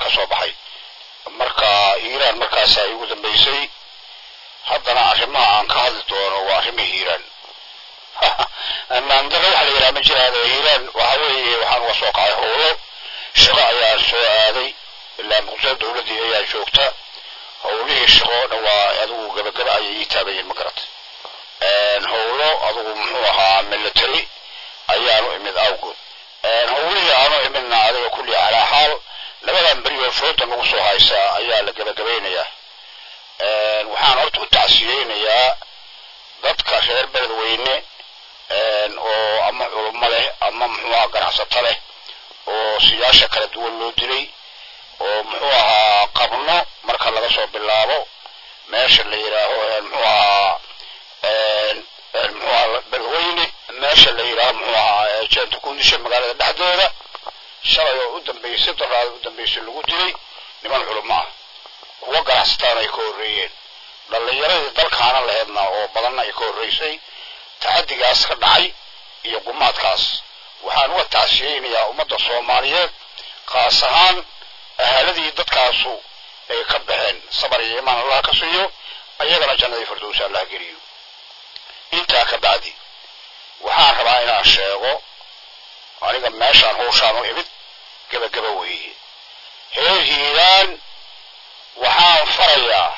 ka soo baxay marka hiiraan markaasaa igu dambaysay haddana arrimaha aan ka hadli doono waa arrima hiiraan maandara waxa la yidhaha ma jiraan hiiraan waxa weeye waxaan uga soo kacay howlo shaqo ayaan soo aaday ilaa muqdisho dowladdii ayaa joogta howlihii shaqoona waa adigu gabagaba ayay ii taabayeen ma garata howlo adigu muxuu ahaa military ayaanu imid awgood howlihii aanu imidna adiga kulli calaa xaal labadan beri oo fooda nagu soo haysaa ayaa la gabagabaynayaa waxaan horta u tacsiyeynayaa dadka reer beledweyne oo ama culummo leh ama muxuu ahaa ganacsato leh oo siyaasha kala duwan loo dilay oo muxuu ahaa qabno marka laga soo bilaabo meesha la yidhaaho muxuu ahaa muxuu ahaa beledweyne meesha la yidhaaho muxuu ahaa jeenta kundisha magaalada dhexdeeda shalay oo u dambaysay daraada u dambaysay lagu dilay niman culummo ah kuwa ganacsataan ay ka horreeyeen dhallinyaradii dalkaana laheedna oo badanna ay ka horreysay tacaddigaas ka dhacay iyo gumaadkaas waxaan uga tacsiyeynayaa ummadda soomaaliyeed khaas ahaan ahaaladii dadkaasu ay ka baxeen sabar iyo imaan allah ka siiyo ayagana jannadii firdowsa allah geliyo intaa ka bacdi waxaan rabaa inaan sheego aniga meeshaan hawshaan u imid gebagaba weeye heer hiiraan waxaan farayaa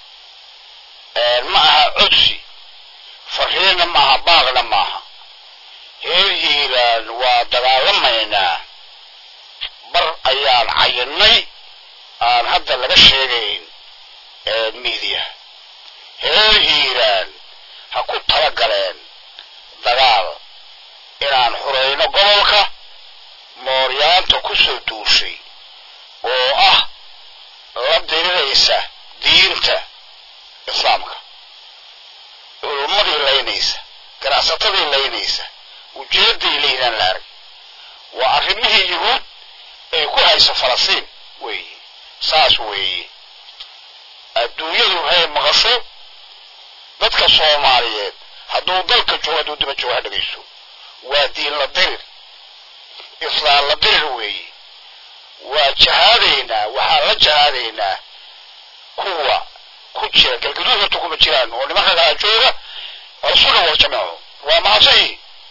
ma aha codsi fariinna maaha baaqna maaha heer hiiraan waa dagaalamaynaa bar ayaan cayinnay aan hadda laga sheegayn miidiya heer hiiraan ha ku tala galeen dagaal inaan xurayno gobolka mooryaanta ku soo duushay oo ah la diriraysa diinta islaamka culummadii laynaysa ganacsatadii laynaysa ujeeday laynaan la arag waa arrimihii yuhuud ay ku hayso falastiin weeye saas weeye adduunyadu hay maqasho dadka soomaaliyeed hadduu dalka joogo hadduu daba joogo ha dhegayso waa diin la dirir islaam la dirir weeye waa jahaadaynaa waxaan la jahaadaynaa kuwa ku jira galgaduud horta kuma jiraan oo nimanka kala jooga rasuna wal jamaco waa mahadsayi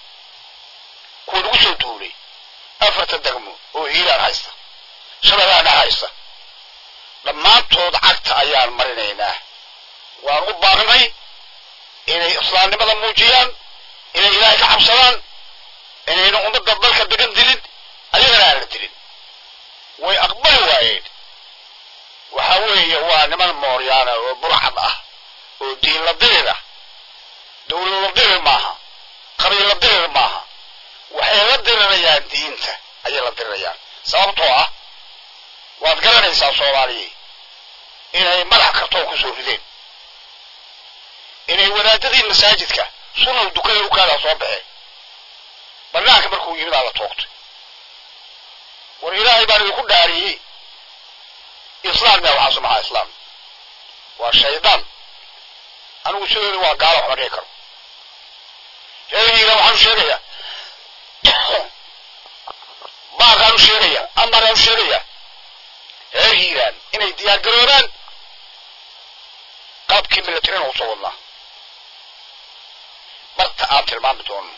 kuwa lagu soo duulay afarta degmo oo hiiraan haysta shabeellaha dhex haysta dhammaantood cagta ayaan marinaynaa waan u baaqnay inay islaamnimada muujiyaan inay ilaahay ka cabsadaan inayna ummadda dalka degan dilin ayagana aan la dilin way aqbali waayeen waxa weeye waa niman mooryaana oo burcad ah oo diin la dirir ah dawlad la dirir maaha qabiil la dirir maaha waxay la dirirayaan diinta ayay la dirirayaan sababtoo ah waad garanaysaa soomaaliya inay madax kartoon ku soo rideen inay wadaadadii masaajidka sunow dukada ukaadaa soo baxeen banaanka markuu yimid aa la toogtay war ilaahay baan idinku dhaariyey islaam yaa waxaasu maxaa islaam waa shaydaan anigu sidooda waa gaalo waxma dhihi karo reerhiiga waxaan u sheegayaa baaqaan u sheegayaa amaraan u sheegayaa reer hiiraan inay diyaar garoobaan qaabkii milatarina usoo wadnaa barta aan tilmaami doono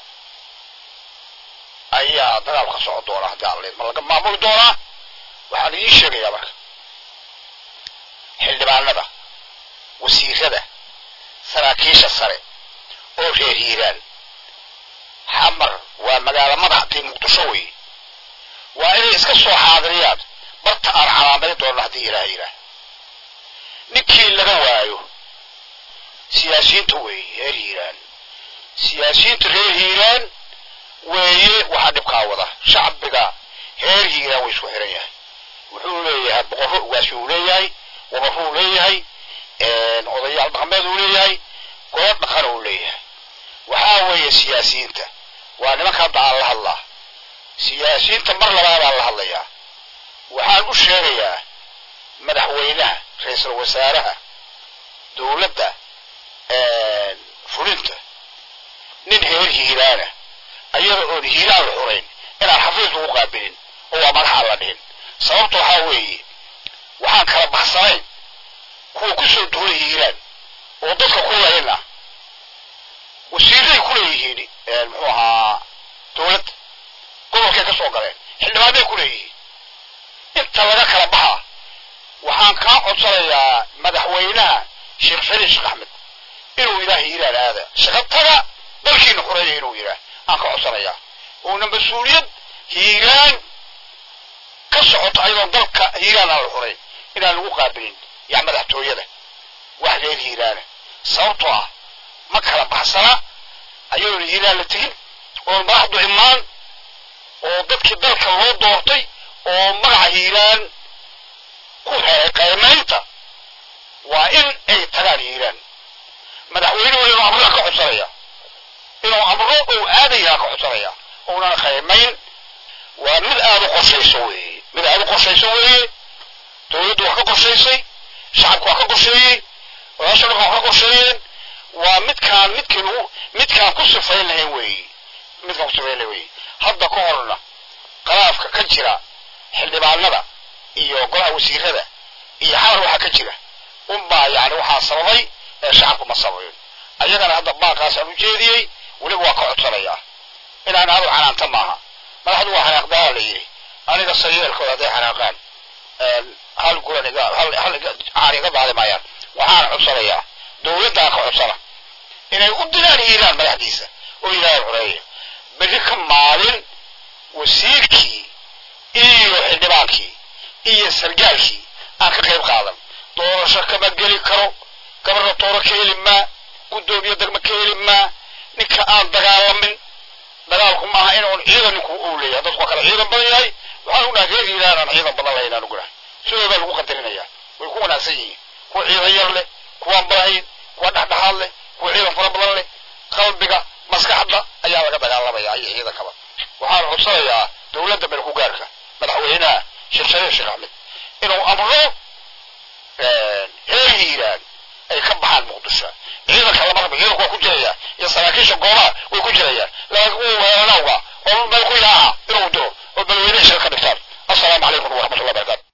ayaa dagaal ka socon doona haddii aan leed ma laga maamuli doonaa waxaan idiin sheegayaa marka xildhibaanada wasiirada saraakiisha sare oo reer hiiraan xamar waa magaalo madaxdii muqdisho wey waa inay iska soo xaadiriyaan barta aan calaamadi doonno haddii ilaah yidhaah ninkii laga waayo siyaasiyiinta weeye reer hiiraan siyaasiyiinta reer hiiraan weeye waxaa dhibkaa wada shacbiga reer hiiraan way isku xiran yahay wuxuu leeyahay boqorro ugaasi uu leeyahay wabarro uu leeyahay odayaal dhaqameed uu leeyahay goob dhaqan uu leeyahay waxaa weeye siyaasiyiinta waa nimanka hadda aan la hadlaa siyaasiyiinta mar labaadaan la hadlayaa waxaan u sheegayaa madaxweynaha ra-iisul wasaaraha dowladda fulinta nin heer hiiraana ayada oon hiiraan la xurayn inaan xafiis lagu qaabilin oo waa madax aan la dhihin sababta waxaa weeye waxaan kala baxsanayn kuwa ku soo duulay hiiraan oo dadka ku layna wasiiray ku leeyihiin muxuu ahaa dowladda gobolkay ka soo galeen xildhibaanay ku leeyihiin inta laga kala baxa waxaan kaa codsanayaa madaxweynaha sheekh shariif sheekh axmed inuu yidhaah hiiraan aada shaqatada dalkiina xureeya inuu yidhaah aan ka codsanayaa uuna mas-uuliyad hiiraan ka socoto ayadoon dalka hiiraan aan la xureyn inaan lagu qaabilin yaa madaxtooyada wax reer hiiraana sababtoo ah ma kala baxsana ayadoona hiiraan la tegin oon madaxdu imaan oo dadkii dalka loo doortay oo magaca hiiraan ku helay qaymaynta waa in ay tagaan hiiraan madaxweynuhu inuu amraa ka codsanaya inuu amro ou aadayaa ka codsanaya uunana qaymayn waa mid aada u qorshayso weeye mid aada u qorshayso weeye dowladdu wax ka qorshaysay shacabku wax ka qorsheeyey odaasha dhanka wax ka qorsheeyeen waa midkaan midkii lagu midkaan ku sifayn lahayn weeye midkaan ku sifayn lahayn weeye hadda ka horna khilaafka ka jira xildhibaanada iyo golaha wasiirada iyo xalar waxaa ka jira unbaa yani waxaa sababay ee shacabku ma sabayn ayagana hadda baaqaasaan u jeediyey weliba waa ka codsanayaa inaan aadu xanaanta maaha madaxdu waa xanaaqdaha la yidhi aniga sayeelkooda hadday xanaaqaan hal guran iga hal hal caan iga daadi maayaan waxaan codsanayaa dowladdaa ka codsana inay u dilaan hiiraan madaxdiisa oo yidhahda xureeya berri ka maalin wasiirkii iyo xildhibaankii iyo sargaalkii aan ka qayb qaadan doorasho kama geli karo gabarna tooro ka heli maa guddoomiye degma ka heli maa ninka aan dagaalamin dagaalku maaha inuun ciidan ninku uu leeyahay dadku waa kala ciidan badan yahay waxaan unahay reer hiiraan aan ciidan badan lahayn aan ugunahay sidoo baa lagu qadarinayaa way ku wanaagsan yihiin kuwa ciidan yar leh kuwaan badahayn kuwa dhexdhexaad leh kuwa ciidan fara badan leh qalbiga maskaxda ayaa laga dagaalamaya iyo ciidankaba waxaan codsanayaa dowladda meel ku gaarka madaxweynaha sheekh shariif sheekh axmed inuu amro reer hiiraan ay ka baxaan muqdisho ciidanka lama rabo ciidanku waa ku jiraya iyo saraakiisha goobaha way ku jirayaan laakiin kuwa weerarowga oo meel ku yaaca inuu diro oo madaxweynaha shir ka dhigtaan assalaamu calaykum waraxmatullahi barakatu